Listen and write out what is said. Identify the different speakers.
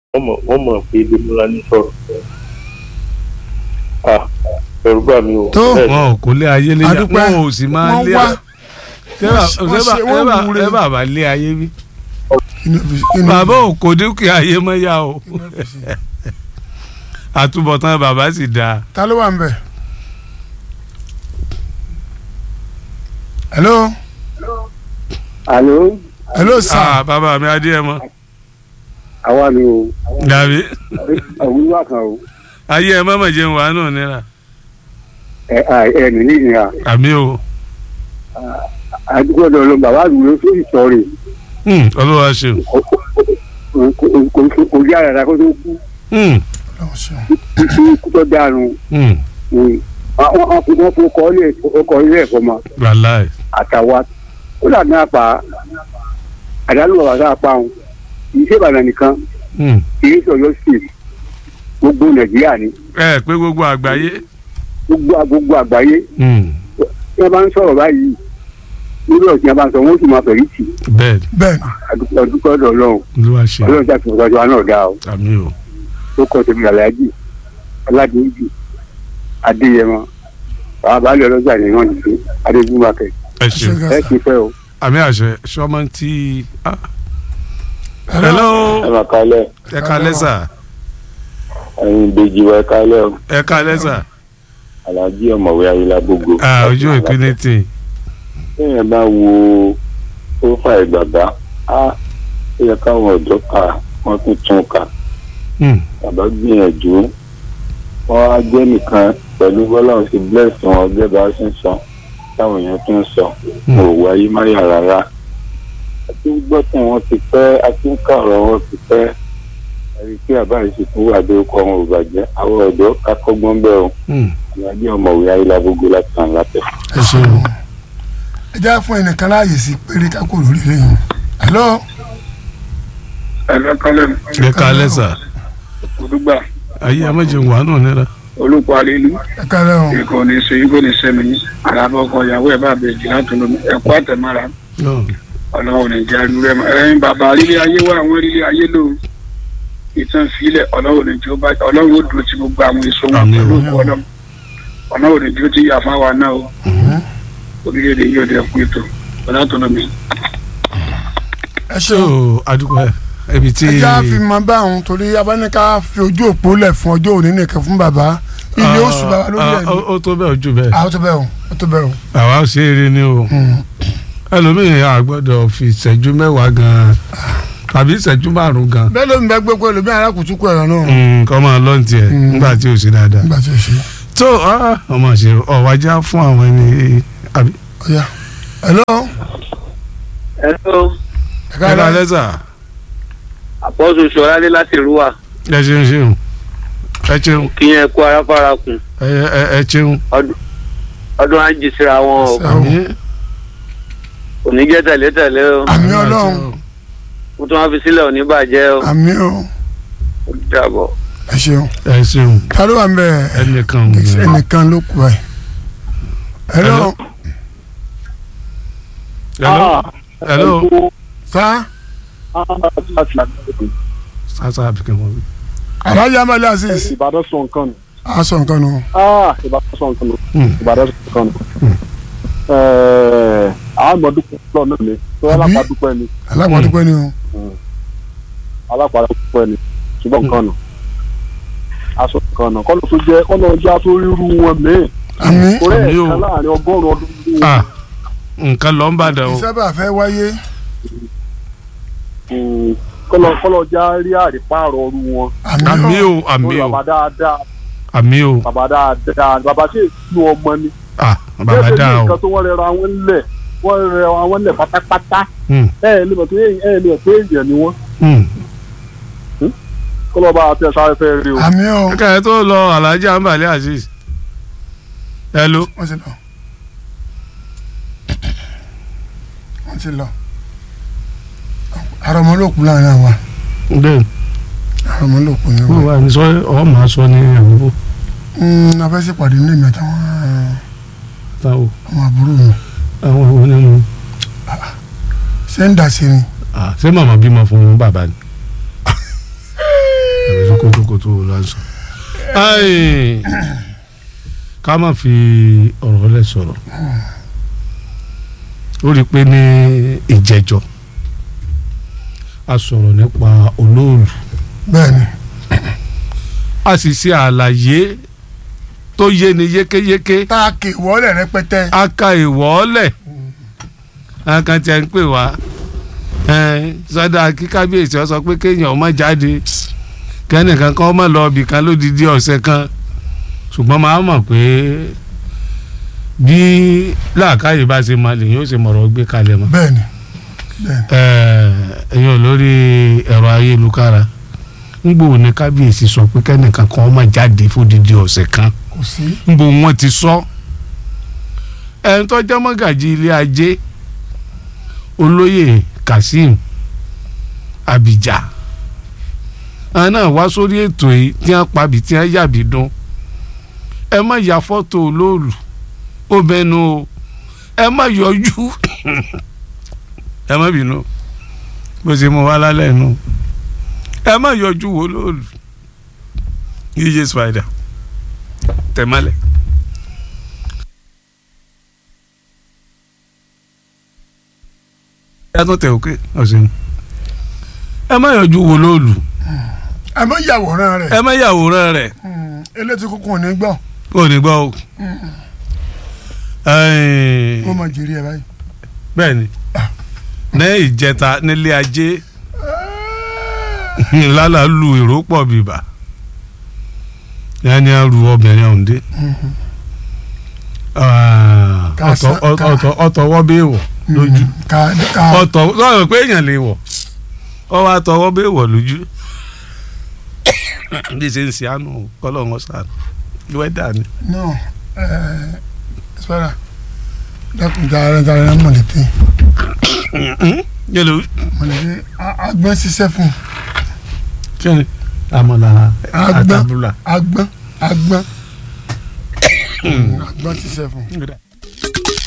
Speaker 1: wọ́n mọ̀ wọ́n mọ̀ pé Démọ́lá ní sọ̀rọ̀ ah ẹ̀rù bà mí o.
Speaker 2: Tó.
Speaker 1: Bẹ́ẹ̀ ni.
Speaker 3: wọn ò kó lé ayé lé
Speaker 2: Adúpẹ́.
Speaker 3: wọn ò sì máa
Speaker 2: wọ́n
Speaker 3: lé
Speaker 2: wá
Speaker 3: ṣé bà-
Speaker 2: wọ́n
Speaker 3: ṣé
Speaker 2: ṣe-
Speaker 3: bà-
Speaker 2: wọ́n
Speaker 3: ṣé bà-
Speaker 2: wúre.
Speaker 3: ṣé bàbá lé ayé bí.
Speaker 2: inú fi- inú
Speaker 3: bàbá
Speaker 2: fi-
Speaker 3: ò kó dúkìá ayé mọ́ yá o
Speaker 2: inú fi ṣe.
Speaker 3: àtúbọ̀tán bàbá sì dáa.
Speaker 2: ta ló wà ń bẹ̀. hello
Speaker 4: Àló,
Speaker 2: hello sir
Speaker 3: Ah, bàbá mi adé mọ́
Speaker 4: àwa ni o,
Speaker 3: dàbí
Speaker 4: òwúrọ̀ kan o,
Speaker 3: ayé ẹ mọ́mọ́ jẹun wà nù nira
Speaker 4: ẹ ẹ nìyí ìnira.
Speaker 3: àmì o
Speaker 4: Àdúgbò ọ̀dọ̀ ló bàbá àdúgbò tó ìsọ̀rè.
Speaker 3: Hmm, olúwa ṣeun
Speaker 4: Kò rí àràrà kó tó kú.
Speaker 3: Hmm,
Speaker 2: Ọlọ́run ṣeun.
Speaker 4: Kí kú tó dànù.
Speaker 3: hmm,
Speaker 4: Wọ́n fi wọ́n fún ọkọ̀ ilé ẹ̀kọ́ mọ́
Speaker 3: wàláì
Speaker 4: àtàwa. Ó dà ní apá. Àdánù bàbá tá a pa òun. Kì í ṣe Ìbàdàn nìkan.
Speaker 3: Hmm.
Speaker 4: Kì í ṣe Ọ̀yọ́ state. Gbogbo Nàìjíríà ni.
Speaker 3: ẹ pé gbogbo àgbáyé
Speaker 4: Gbogbo gbogbo àgbáyé.
Speaker 3: Hmm,
Speaker 4: Tí wọ́n bá ń sọ̀rọ̀ báyìí. Lórí ọ̀sìn àbá sọ, wọ́n sì máa fẹ̀rí tì.
Speaker 3: bẹ́ẹ̀
Speaker 2: bẹ́ẹ̀ni
Speaker 4: Àdúgbò ọ̀dọ̀ Ọlọ́run.
Speaker 3: olúwa ṣeun
Speaker 4: Ọlọ́run ṣàfihàn ọjọ́ náà dáa o.
Speaker 3: àmì o
Speaker 4: tó kọ tèmi aláàjì aládùúgbò adéyẹmọ bàbá balẹ̀ ọlọ́jà ní náà nìkan adébúmakẹ́
Speaker 3: ẹ ṣeun
Speaker 2: ṣe
Speaker 4: ẹ
Speaker 2: gàṣà
Speaker 4: ti fẹ́ o.
Speaker 3: àmì àṣẹ sọmọ tí ah. hello
Speaker 5: máa kálẹ̀
Speaker 3: ẹ ká lẹ́sà
Speaker 5: ẹ̀yin ìbejì wa ẹ kálẹ̀ o
Speaker 3: ẹ ká lẹ́sà
Speaker 5: aláàjì ọ̀mọ̀wé ayélujágbogbo.
Speaker 3: Ah, ojú ìpínlẹ̀ tì
Speaker 5: bẹ́ẹ̀ bá wo prófáì bàbá á ó yẹ káwọn ọ̀dọ́ kà wọ́n tún tún kà
Speaker 3: Hmm,
Speaker 5: bàbá gbìyànjú wọ́n á jẹ́ nìkan pẹ̀lú bọ́lá ò sì bless wọn gẹ́gẹ́ bá ṣe ń sọ táwọn èèyàn tún ń sọ mo ò wáyé máyà rárá àti gbọ́ tí wọ́n ti pẹ́ àti ń kà ọ̀rọ̀ wọn ti pẹ́ ẹ̀rí pé àbá yìí sì tún wà dé ọkọ̀ wọn ò bàjẹ́ àwọn ọ̀dọ́ kakọ́gbọ́n bẹ́ẹ̀ o
Speaker 3: hmm.
Speaker 5: aláàjì ọ̀mọ̀wé ayélujágbogbo láti hàn látẹ̀.
Speaker 3: ẹ ṣeun
Speaker 2: ẹ já fún ẹnìkan láàyè sí péré ká kò lórí lẹ́yìn hello
Speaker 6: ẹ̀rọ kálẹ̀
Speaker 3: ẹ ká lẹ́sà
Speaker 6: olùgbà
Speaker 3: ayé ẹ má jẹun wà nù nira
Speaker 6: olùkọ́ àlelu
Speaker 2: ẹ kálẹ̀ o
Speaker 6: ikọ̀ ní sọ ikọ̀ ní sẹ́mi àràbọ̀ ọkọ̀ ìyàwó ẹ̀ bá bẹ̀ jìnnà tó lómi ẹ̀kọ́ àtẹ̀mára
Speaker 3: Hmm,
Speaker 6: ọlọ́run ní jẹ́ àdúrà ẹ̀ ẹ̀yin bàbá rílé ayé wà àwọn rílé ayé lò ìtàn fílẹ̀ ọlọ́run ní jẹ́ ọba ọlọ́run ó dúró ti gbogbo àwọn èso wọn
Speaker 3: Àmín.
Speaker 6: pẹ̀lú òkú ọlọ́run ọlọ́run ní jẹ́ ó ti yà fáwa náà o orílẹ̀-èdè yóò dẹ̀ kú ètò ọ̀dà tó lómi.
Speaker 2: ẹ
Speaker 3: so
Speaker 2: ṣeun
Speaker 3: adúgbò ẹ ibi tí
Speaker 2: ẹ já fi mọ báwọn torí abáníká fi ojú òpó lẹ̀ fún ọjọ́ òní nìkan fún bàbá ilé oṣù bàbá lórí ẹ̀
Speaker 3: Ah,
Speaker 2: ní.
Speaker 3: ó- ó tó bẹ́ẹ̀ ojú bẹ́ẹ̀
Speaker 2: àwọn tó bẹ̀ o ó tó bẹ̀ o.
Speaker 3: àwa ṣe é rí ni o ẹlòmíì a gbọ́dọ̀ fi ìṣẹ́jú mẹ́wàá gan tàbí ìṣẹ́jú márùn gan
Speaker 2: bẹ́ẹ̀ ló ń bẹ gbogbo ẹlòmíì arákùtùkù ẹ̀rọ náà
Speaker 3: Mm, kọ́ máa lọ́n tiẹ̀
Speaker 2: Mm.
Speaker 3: nígbà tí ò sí dáadáa
Speaker 2: nígbà tí o ṣe
Speaker 3: tó ah, ọmọ ṣe ọ̀wájá fún àwọn ẹni àbí
Speaker 2: ọ̀ya hello
Speaker 4: ẹ̀rọ
Speaker 2: ẹ
Speaker 3: ẹ ká
Speaker 2: kálẹ̀
Speaker 3: lẹ́sà
Speaker 4: àpọ́sù ṣọ́ládé láti rúwà
Speaker 3: ẹ ṣeun ṣeun ẹ ṣeun
Speaker 4: kí yẹn kó aráfárá kùn
Speaker 3: ẹ ẹ- ẹ ṣeun
Speaker 4: ọdún á jì síra wọn o
Speaker 3: àmì
Speaker 4: kò ní jẹ́ tẹ̀lé-tẹ̀lé o
Speaker 2: àmì ọlọ́run
Speaker 4: mo tún wá fi sílẹ̀ ò ní bàjẹ́ o
Speaker 2: àmì o
Speaker 4: ó dàbọ̀.
Speaker 2: ẹ ṣeun
Speaker 3: ẹ ṣeun
Speaker 2: ta ló wà ń bẹ
Speaker 3: ẹnìkan
Speaker 2: ẹnìkan ló kù ẹ. hello
Speaker 3: hello hello
Speaker 2: sa
Speaker 3: sasa àbíkẹ́ wọn.
Speaker 2: alhaji amali aziz
Speaker 5: ìbàdàn sọ nǹkan nù.
Speaker 2: a sọ nǹkan nù.
Speaker 5: ìbàdàn sọ nǹkan nù.
Speaker 3: Hmm.
Speaker 5: ìbàdàn sọ nǹkan nù. àwọn àgbọ̀dúpẹ́ lọ náà ni tó
Speaker 2: Àbí?
Speaker 5: alápàdúpẹ́ ni
Speaker 2: alágbàdúpẹ́ ni o.
Speaker 5: alápàdúpẹ́ ni ṣùgbọ́n nǹkan nù. aṣọ nǹkan nù kọ́nà tó jẹ́ kọ́nà ọjà tó ríru wọn mìíràn.
Speaker 2: àmì
Speaker 5: torí
Speaker 3: Àmì o.
Speaker 5: ẹ̀ka láàrin ọgọ́rùn-ún ọdún ní
Speaker 3: ah nǹkan lọ ń bàdàn o
Speaker 2: ìsábà fẹ́ wáyé
Speaker 5: kọ́nà kọ́nà ọjà rí àrípààrọ̀ ọrú wọn.
Speaker 2: àmì
Speaker 3: àmì
Speaker 2: o
Speaker 3: o àmì
Speaker 5: Torí
Speaker 3: o
Speaker 5: bàbá dáadáa
Speaker 3: àmì o
Speaker 5: bàbá dáadáa bàbá tí èsì ọmọ ni.
Speaker 3: ah bàbá dáa o
Speaker 5: nǹkan tó wọ́n rẹra wọn lẹ̀ wọ́n rẹra wọn lẹ̀ pátápátá.
Speaker 3: Hmm.
Speaker 5: ẹ ẹ lè mọ̀ pé ẹ ẹ lè mọ̀ pé èèyàn ni wọ́n.
Speaker 3: Hmm.
Speaker 5: kọ́nà bá a tẹ̀ sáré fẹ́ rí o.
Speaker 2: àmì o
Speaker 3: kẹ́kẹ́ tó lọ alhaji ambali aziz hello
Speaker 2: wọ́n ti lọ wọ́n ti lọ àrọ̀mọ́lòkù láàrin àwa
Speaker 3: bẹ́ẹ̀
Speaker 2: àrọ̀mọ́lòkù ni
Speaker 3: wọ́n
Speaker 2: wọ́n.
Speaker 3: wà ní sọ ọ máa sọ ní àbúrò
Speaker 2: afẹ́sẹ̀ pàdé ní èmi àtàwọn
Speaker 3: táwọn
Speaker 2: ọmọ àbúrò mi
Speaker 3: àwọn òun nínú
Speaker 2: ṣé ń dà sí ni
Speaker 3: ah ṣé màmá bímọ fún bàbá ni àfi kótókótó wò lásán. Ai, ká má fi ọ̀rọ̀ lẹ̀ sọ̀rọ̀ ó rí i pé ní ìjẹ́jọ́ a sọ̀rọ̀ nípa olóòlù
Speaker 2: bẹ́ẹ̀ni
Speaker 3: a sì ṣe àlàyé tó yé ni yékéyéké
Speaker 2: tá a kè wọlé rẹpẹtẹ
Speaker 3: a ka ìwọ́ọ́lẹ̀ àwọn kan tí a ń pè wá sọdá kí kábíyèsí ọ sọ pé kéèyàn má jáde kẹ́nìkan kan má lọ ibì kan lódìdí ọ̀sẹ̀ kan ṣùgbọ́n máa mọ̀ pé bí làákàyè bá ṣe máa lèyìn ó ṣe mọ̀rọ̀ gbé kalẹ̀ mọ́
Speaker 2: bẹ́ẹ̀ni
Speaker 3: ẹ̀yin olórí ẹ̀rọ ayélujára ń gbòò ní kábíyèsí sọ pé kẹ́nìkan kan má jáde fódìdí ọ̀sẹ̀ kan
Speaker 2: kò sí
Speaker 3: ń bo wọn ti sọ ẹni tó jẹ́ mọ́gàjì ilé ajé olóyè kazeem abija àwọn náà wá sórí ètò yìí tí wọ́n pabì tí wọ́n yàbí dún ẹ má ya fọ́tò olóòlù ó bẹnu o ẹ má yọjú ẹ má bínú bó ṣe mú wa lálẹ́ nu ẹ má yọjú wo olóòlù yíyé spider tẹ̀mọ́lẹ̀. ẹ tún tẹ òkè ọ̀sìn ẹ má yọjú wo lóòlù
Speaker 2: ẹ má yàwòrán rẹ
Speaker 3: ẹ má yàwòrán rẹ̀
Speaker 2: elétí kúkú ò ní gbọ́
Speaker 3: kò ní gbọ́ o.
Speaker 2: ó máa jèrè ẹ báyìí
Speaker 3: bẹ́ẹ̀ ni ní ìjẹta nílé ajé lálà lu èrò pọ̀ bìbà yanni a ru obìnrin ọ̀hún dé ọ̀tọ̀ ọ̀tọ̀ ọ̀tọ̀ wọ́ bẹ́ẹ̀ wọ̀ lójú
Speaker 2: ká ká
Speaker 3: ọ̀tọ̀ sọ̀rọ̀ pé èèyàn lè wọ̀ ọ wá tọwọ́ bẹ́ẹ̀ wọ̀ lójú bí ṣe ń ṣe àánú kọ́lọ́ wọn sàánú wẹ́dà ni.
Speaker 2: no ẹ sọ́ra dákun dára dára mọ̀lẹ́tẹ̀
Speaker 3: yẹlò
Speaker 2: mọ̀lẹ́tẹ̀ agbọ́n ṣiṣẹ́ fún
Speaker 3: kí ni àmàlà
Speaker 2: Agbọ́n.
Speaker 3: àtàbùlà.
Speaker 2: agbọ́n agbọ́n agbọ́n ṣiṣẹ́ fún.